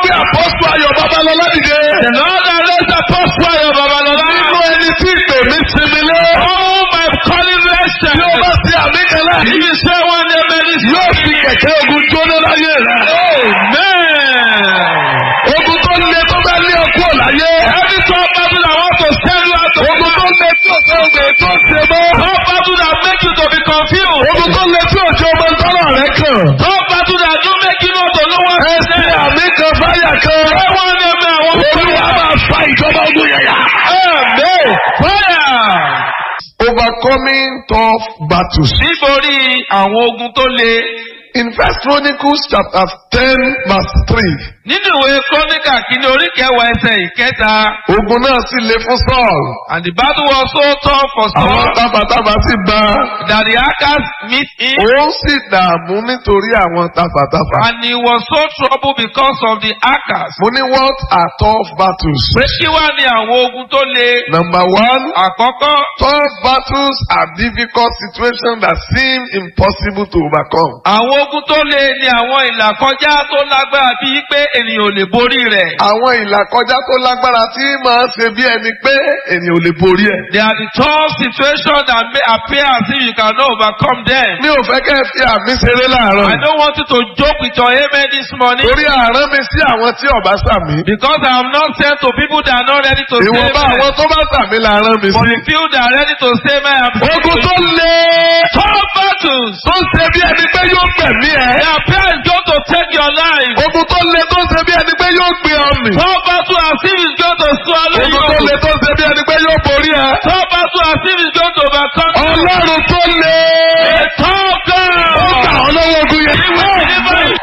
gbé àpọ́sù ayọ̀ babalọ́lá dìde. The Lord has raised Apostle Ayo Babalola. nínú ẹni tí ìpè mi sinmi lé. Oh, my calling rested. tí o bá ti àmì kan If láàyè. you say one day, may this yóò fi kẹ̀kẹ́ ogun jóná láyé rẹ̀. Amen. ogun tó le tó bá lé ọkú ọ̀láyé. Every top battle that want to send you out of ogun tó le tí o fẹ́ ògbè tó ṣe mọ́. Top battle that make you to be confused. ogun tó le tí o jẹ́ ọmọ tọ́lọ̀ rẹ̀ kàn. Top battle that do make you not to know what ẹ to ṣe say. àmì kan fáyà kan. Say one day, may I want to olúwa máa fa ìjọba ogun yẹ̀yà. Amen. Fire. overcoming tough battles. Nítorí àwọn ogun tó le. in first chronicles chapter ten verse three. Nínú ìwé Kọ́níkà kìíní orí kẹwàá ẹsẹ̀ ìkẹta. ogun náà sì le fún Saul. And the battle was so tough for àwọn Saul tábàtábà sì bá a. that the Archers meet him. òun sì dààmú nítorí àwọn tábàtábà. And he was so troubled because of the Archers. mo ní what are tough battles. Pé kí wá ní àwọn ogun tó le? number one Àkọ́kọ́, tough battles are difficult situations that seem impossible to overcome. àwọn ogun tó le ni àwọn ìlàkọjá tó lágbára bíi pé ènìyàn ò lè borí rẹ̀. àwọn ìlàkọjá tó lágbára tí máa ń ṣe bí ẹni pé ènìyàn ò lè borí ẹ̀. They are the tough situations that may appear as if you cannot overcome them. mi ò fẹ́ kẹ́ ẹ fi àmì ṣeré láàárọ̀. I don't want you to joke with your amen this morning torí àárọ̀ mi sí àwọn tí ọba sàmì. because I am not sent to people that are not ready to say ìwọ̀nba àwọn amen. tó bá sàmì làárọ̀ mi For sí. the few that are ready to say amen, I am sent ogun to tó you. le Tough battles. tó ń ṣe bí ẹni pé yóò gbẹ̀mí ẹ̀. They appear is going to take your life. ogun tó le tó ń ṣe bí ẹni pé yóò gbé ọmì. Tough battle as if it's going to swallow ogun tó le you. tó ń ṣe bí ẹni pé yóò borí ẹ̀. Tough battle as if it's going to overcome you. ọlọ́run tó le. A tough ó kà God. ọ́ lọ́wọ́ ogun yẹn. He will deliver you.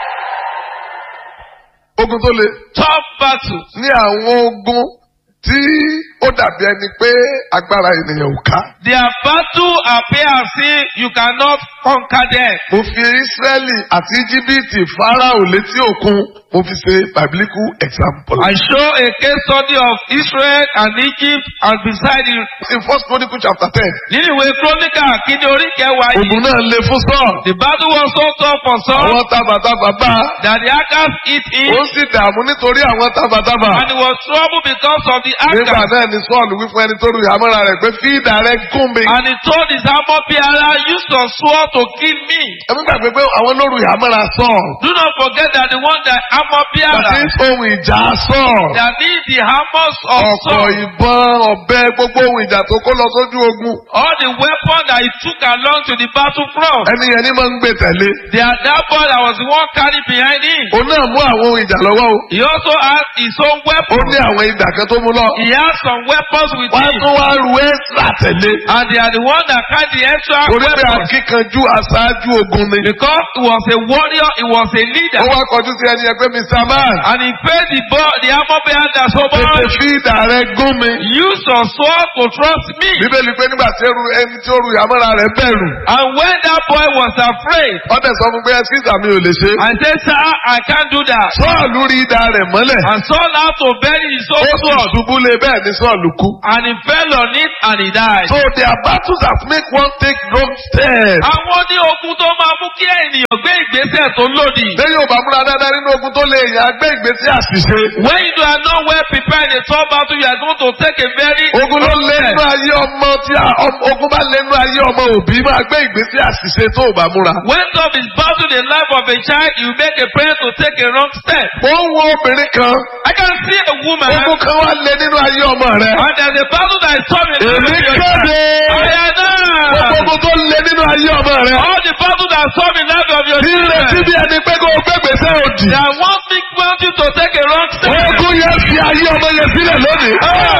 ogun tó le Tough battle. ní àwọn ogun tí ó dàbí ẹni pé agbára ènìyàn ò ká. Their battle appear as if you cannot conquer them. mo fi Ísírẹ́lì àti Íjíbítì Fáráò létí òkun mo fi ṣe biblical example. I show a case study of Israel and Egypt and beside it. in first chronicle chapter ten. Nínú ìwé Króníkà kíni orí kẹwàá yìí. ogun náà le fún Sọ́ọ̀. The battle was so tough for Saul àwọn tábàtábà bá a. that the Archers hit him ó sì dààmú nítorí àwọn tábàtábà. and he was troubled because of the nígbà Archers. náà ni Sọ́ọ̀lù wí fún ẹni tó ru ìhámọ́ra rẹ̀ pé fi idà rẹ̀ gún mi. And he told his armor bearer, use your sword to kill me. ẹ̀mí gbàgbé pé àwọn ló ru ìhámọ́ra Sọ́ọ̀lù. Do not forget that the one that armor àti bearer ohun ìjà Sọ́ọ̀lù. that need the hammers of ọ̀pọ̀ Saul, ìbọn ọ̀bẹ gbogbo ohun ìjà tó kó lọ sójú ogun. all the weapon that he took along to the battlefront. ẹni yẹn ní máa ń gbé tẹ̀lé. They are that boy that was the one carried behind him. òun náà mú àwọn ohun ìjà lọ́wọ́ o. He also had his own ó weapon. ní àwọn ìdà kan tó mú lọ. He has some weapons with wọ́n á him. tún wá ru ẹ́sà tẹ̀lé. And they are the one that carry the extra torí pé weapons. akíkanjú aṣáájú ogun ni. Because he was a warrior, he was a leader. ó wá kọjú sí ẹni yẹn pé Mr. Man. And he paid the boy, the armor bearer that so tètè much. fi idà rẹ gún mi. Use your sword to trust me. bíbélì pé nígbà tí eru ẹni tí ó ru ìhámọ́ra rẹ̀ bẹ̀rù. And when that boy was afraid, ọdẹ sọ fún pé ẹsísà mi ò lè ṣe. I said, Sir, I can't do that. sọ́ọ̀lù rí idà rẹ̀ mọ́lẹ̀. And Saul had to bury his ó own sì sword. ṣubú lé bẹ́ẹ̀ ni sọ́ọ̀lù kú. And he fell on it and he died. so there are battles that make one take wrong steps. Àwọn ní ogun tó máa mú kí ènìyàn gbé ìgbésẹ̀ tó lòdì. lẹ́yìn ò bá múra dáadáa nínú ogun tó lè yàn á gbé ìgbésí àṣìṣe. When you are not well prepared in a tough battle, you are going to take a very ogun ló wrong lé step. nínú ayé ọmọ tí a- ọm- ogun bá lé nínú ayé ọmọ òbí máa gbé ìgbésí àṣìṣe tó ò bá múra. When tough is battle in the life of a child, you make a prayer to take a wrong step. ó ń wo obìnrin kan I can see a woman ogun kan wá lé nínú ayé ọmọ rẹ. and there's a battle that is tough in the èmi life of your child. kéde I gbogbo know. ogun tó lé nínú ayé ọmọ rẹ. All the battle that is tough in the life of your tí ń retí children. bí ẹni pé kó o gbé gbèsè òdì. They are one big mountain to take a wrong step. ogun yẹn fi ayé ọmọ yẹn sílẹ̀ lónìí.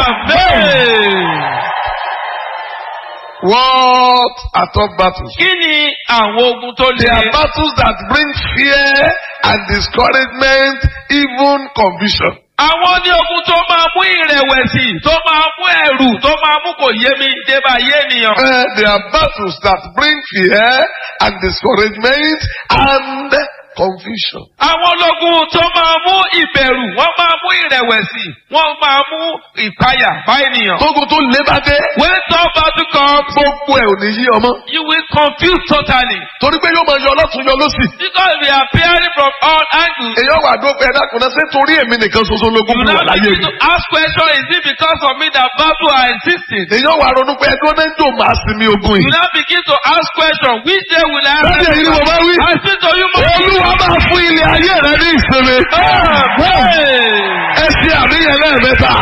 Amen. What are tough battles? Kí ni àwọn ogun tó They are le? battles that bring fear and discouragement, even confusion. Àwọn ní ogun tó máa mú ìrẹ̀wẹ̀sì, tó máa mú ẹ̀rù, tó máa mú kò yé mi débà yé ènìyàn. Uh, they are battles that bring fear and discouragement and confusion. Àwọn ológun tó máa mú ìbẹ̀rù, wọ́n máa mú ìrẹ̀wẹ̀sì, wọ́n máa mú ìpayà bá ènìyàn. tógun tó lé bá dé When tough battle comes, gbogbo ẹ̀ ò ní yí ọmọ you will confuse totally. torí pé yóò máa yọ ọlọ́tún yọ lọ́sì Because we are appearing from all angles. èyàn wà dópin ẹ̀dá kan náà ṣé torí èmi nìkan ṣoṣo lógún You mi wà now láyé begin mi to ask question, is it because of me that battle are existing? èyàn wà ronú pé ẹdún náà ń jò máa sinmi ogun You yìí now begin to ask question, which day will I bẹ́ẹ̀ni èyí ni mo bá wí I speak to you more. olúwa máa fún ilé ayé rẹ ní ìsinmi ẹ ṣe àníyàn lẹ́ẹ̀mẹ́ta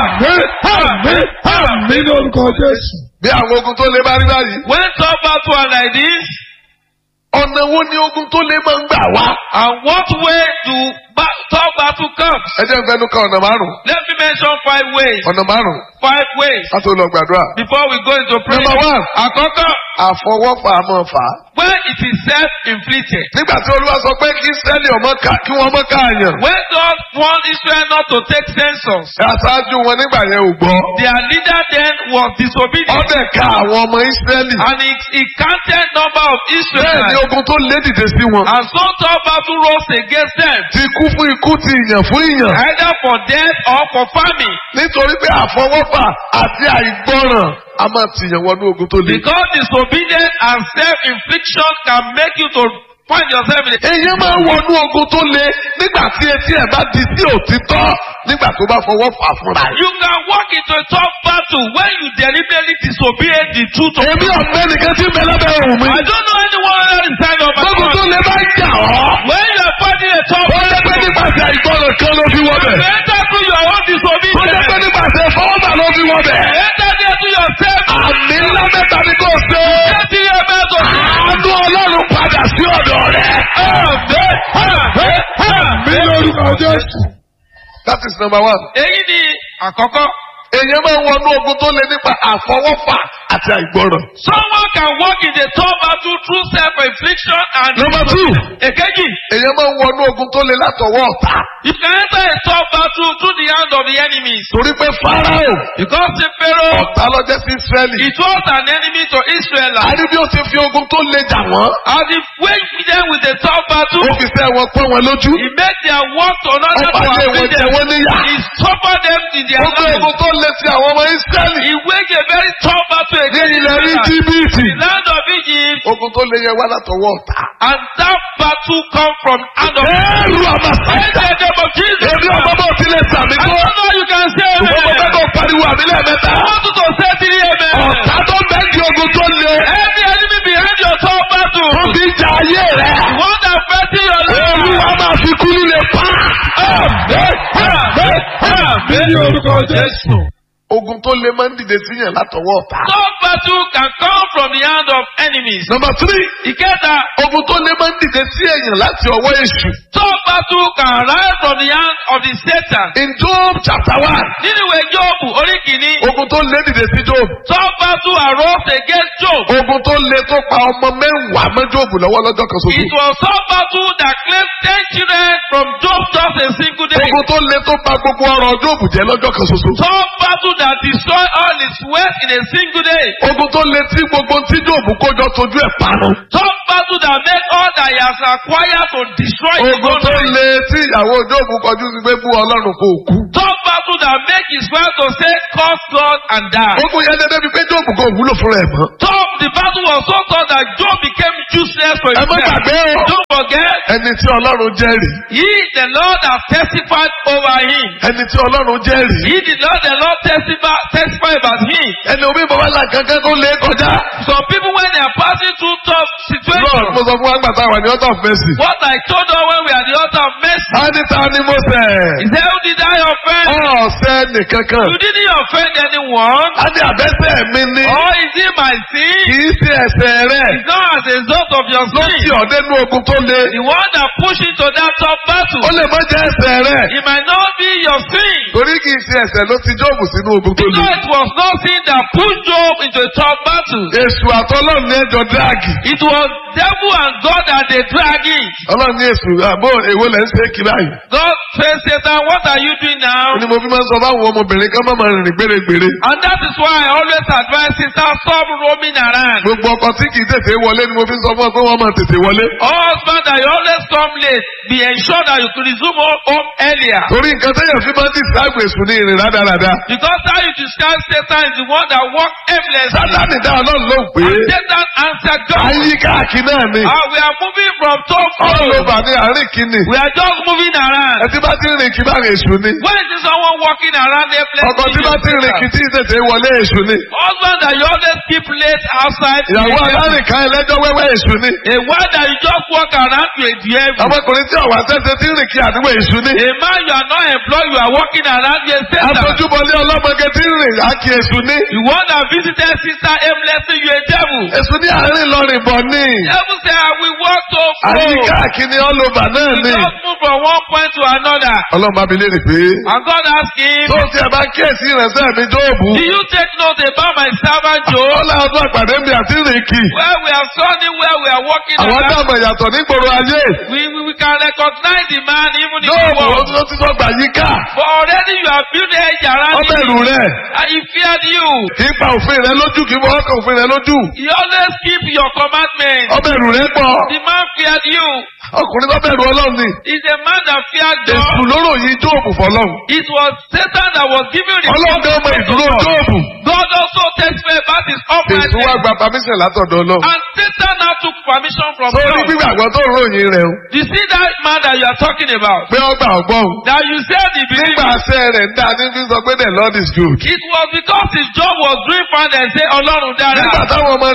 Àmì ní orúkọ Jésù. bí àwọn ogun tó lé bá rí báyìí When tough battle are like this, ọ̀nà wo ni ogun tó lé máa ń gbà wá and what way do ba- tough battle comes? ẹ jẹ́ n fẹnu kan ọ̀nà márùn-ún Let me mention five ways. ọ̀nà márùn-ún Five ways. láti lọ gbàdúrà Before we go into prayer. Number one. Àkọ́kọ́, àfọwọ́fà máa fà á when it is self-inflicted. nígbà tí olúwa sọ pé kí sẹ́ẹ̀lì ọmọ ká kí wọ́n mọ́ káàyàn When God warned Israel not to take census, aṣáájú wọn nígbà yẹn ò gbọ́ their leader then was disobedient. ọbẹ̀ ka àwọn ọmọ ìsírẹ́lì And he, he counted number of bẹ́ẹ̀ ni Israelites. ogun tó lé dìde sí wọn And so tough battle rose against them, ti kú fún ikú ti ìyàn fún ìyàn either for death or for famine. nítorí pé àfọwọ́fà àti àìgbọràn a máa tìyàn wọnú ogun tó le. Because disobedience and self-infliction can make you to find yourself in a èyí máa ń wọnú ogun tó le nígbà tí etí ẹ̀ bá di sí òtítọ́ nígbà tó bá fọwọ́ fà fúnra ẹ̀. You can walk into a tough battle when you deliberately disobey the truth of èmi ọ̀gbẹ́ nìkan tí ń bẹ lábẹ́ òun mi. I don't know anyone other inside of my gbogbo tó heart. le bá ń jà ọ́. When you are fighting a tough ó jẹ́ pé battle, nípasẹ̀ àìgbọràn kan ló fi wọ́ you bẹ̀. enter through your own ó jẹ́ pé disobedience. nípasẹ̀ fọwọ́fà ló fi wọ́ bẹ̀. You enter there through yourself. àmì ńlá mẹ́ta ni kò ṣe. Enter your mouth of àánú ọlọ́run padà sí ọ̀dọ̀ rẹ̀. Àmì ní orúkọ Jésù. that is number one. Èyí ni àkọ́kọ́. èèyàn máa ń wọnú ogun tó le nípa àfọwọ́fà àti àìgbọràn. Someone can walk in the tough battle through self-infliction and number two. èkejì. èèyàn máa ń wọnú ogun tó le látọwọ́ ọ̀tá. You can enter a tough battle through the hand of the enemies. torí pé Fáráò Because the Pharaoh, ọ̀tá lọ́jọ́ sí Ísírẹ́lì. it was an enemy to Israel. a ní bí ó ti fi ogun tó le jà wọ́n. As he waged them with a tough battle, ó fi sẹ́ wọn pọ́n wọn lójú. he made their work to ó another to pàdé wọn afflict jẹ them. wọ́n níyà. He suffered them in their ó gbé lives. ogun tó le sí àwọn ọmọ Ísírẹ́lì. He waged a very tough battle ní against ilẹ̀ Israel. Íjíbítì. The land of Egypt, ogun tó le yẹn wá látọwọ́ ọ̀tá. and that battle come from hand of ẹ̀rù In àmàṣàjà. the name of Jesus. èmi ọmọ bá ti lè sàmì I tó. don't know you can say ṣùgbọ́n mo fẹ́ amen. kó pariwo àmì lẹ́ẹ̀mẹ́ta. I want you to say three amen. ọ̀tá tó bẹ́ẹ̀ di ogun tó le. Every enemy behind your tough battle. tó fi jà ayé rẹ̀. The one that fighting your olúwa life. máa fi kú líle pa. Àmì ní orúkọ Jésù. ogun tó le máa ń dìde síyàn látọwọ́ ọ̀tá. Tough battle can come from the hand of enemies. number three. Ìkẹta, ogun tó le máa ń dìde sí èèyàn láti ọwọ́ èṣù. tough battle can rise from the hand of the Satan. in Job chapter one. Nínú ìwé Jóòbù orí kìíní, ogun tó le dìde sí Job. tough battle arose against Job. ogun tó le tó pa ọmọ mẹ́wàá mọ́ Job lọ́wọ́ lọ́jọ́ kan ṣoṣo. It was tough battle that claimed ten children from Job just a single day. ogun tó le tó pa gbogbo ọrọ̀ Job jẹ́ lọ́jọ́ kan ṣoṣo. Tough battle that destroyed all his wealth in a single day. ogun tó le tí gbogbo tí Job kójọ tójú ẹ̀ parun. Tough battle that made all that he has acquired to destroy his ogun own tó life. le tí ìyàwó Job kọjú sí pé bú Ọlọ́run kò kú. Tough battle that make his wife to say curse God and die. ogun yẹn dédé bíi pé Job kò wúlò fúnra ẹ̀ mọ́. Tough the battle was so tough that Job became useless for ẹ má himself. gbàgbé o. Don't forget, ẹni tí Ọlọ́run jẹ́rìí. he the Lord has testified over him. ẹni tí Ọlọ́run jẹ́rìí. He did not the Lord testify testify about him. ẹni omi bàbá là kankan tó lé kọjá. Some people when they are passing through tough Lord situations, mo sọ fún wa gbàtà wà ní ọ̀tọ̀ of mercy. what I told her when we are at the altar of mercy, a ní ta ni mo ṣẹ̀. is that who did I offend? ọ̀sẹ̀ nìkankan. You didn't offend anyone. a ní àbẹ́sẹ̀ mi ní. Or is it my sin? kì í ṣe ẹ̀ṣẹ̀ rẹ̀. It's not as a result of your ló ti sin. ọ̀dẹ́ nú ogun tó le. The one that pushed into that tough ó battle, lè má jẹ́ ẹ̀ṣẹ̀ rẹ̀. it might not be your sin. torí kì í ṣe ẹ̀ṣẹ̀ ló ti Jóòbù sínú ogun tó le. Because it was not sin that pushed Job into a tough battle. Èṣù àtọ́lọ́run ní ẹjọ́ dírágì. It was devil and God are the dragging. ọlọ́run ní èsù àbó èwo lẹ́ ń ṣe kí báyìí. God says, Satan, what are you doing now? ni mo fi máa ń sọ fáwọn ọmọbìnrin kan máa máa rìnrìn gbèrègbèrè. And that is why I always advise sisters stop roaming around. gbogbo ọkọ tí kì í tètè wọlé ni mo fi ń sọ fún ọ pé wọ́n máa tètè wọlé. Husband that you always come late, be ensured that you could resume home home earlier. torí nǹkan tẹ́yàn fi máa ń dìsáàgbè èsù ní ìrìn rádaràda. Because how you describe Satan is the one that walks aimlessly. sátánì dá ọlọ́run lóhùn pé And Satan answered God. ayé káàkiri náà ni. Ah, we are moving from top all floor. over ní àárín kìíní. We are just moving around. ẹtí bá ti rìn kí bá rìn èṣù ni. When is someone walking around there ọkọ tí bá ti rìn kí tí tètè wọlé èṣù ni. Husband that you always keep late outside. ìyàwó alárìnká ẹlẹ́jọ́ wẹ́wẹ́ èṣù ni. A wife that you just walk around to a devil. ọmọkùnrin tí ọ̀wà sẹ́sẹ́ tí ń rìn kí àdúgbò èṣù ni. A man you are not employed, you are walking around to a Satan. aṣojúbọlé ọlọ́mọge tí ń rìn àkì èṣù ni. The one that visited sister aimlessly, you a devil. èṣù ní àárín lọrìn bọ̀ ni. Devil say, I will walk so ayé slow. káàkiri all over náà He ni. just move from one point to another. ọlọ́run bá mi léèrè pé. And God asked him, tó ti ẹ̀ bá kíyèsí ìrẹsẹ̀ mi jóòbù. Do you take note about my servant Job? ọlá ọdún àpàdé mi àti rìn kì. Where we are standing, where we are walking àwọn around. dàmọ̀ ìyàtọ̀ nígboro ayé. We, we, we can recognize the man even in the jóòbù ó world. tún ti sọ gbà yíká. But already you have built a hedge around ọbẹ̀ him. ìlú rẹ̀. And he feared you. kì í pa òfin rẹ lójú kì í fọwọ́ kan òfin rẹ lójú. He always keep your commandments. ọbẹ̀ ìlú rẹ pọ̀. The man feared you. ọkùnrin tó bẹ̀rù ọlọ́run ni. He's a man that feared èṣù God. lóró yìí jóòbù fọlọ́run. It was Satan that was giving the ọlọ́run dé ọmọ ìdúró jóòbù. God also testified about his èṣù wá uprightness. gba permission látọ̀dọ̀ ọlọ́run. And Satan now took permission from sórí God. gbígbàgbọ́ tó ń ròyìn rẹ̀ o. You see that man that you are talking about? pé ọgbà ọgbọ́n o. That you said he believed. nígbà àṣẹ rẹ̀ ń dá ní fi sọ pé the lord is good. It was because his job was doing fine and say Ọlọ́run dára. nígbà táwọn ọmọ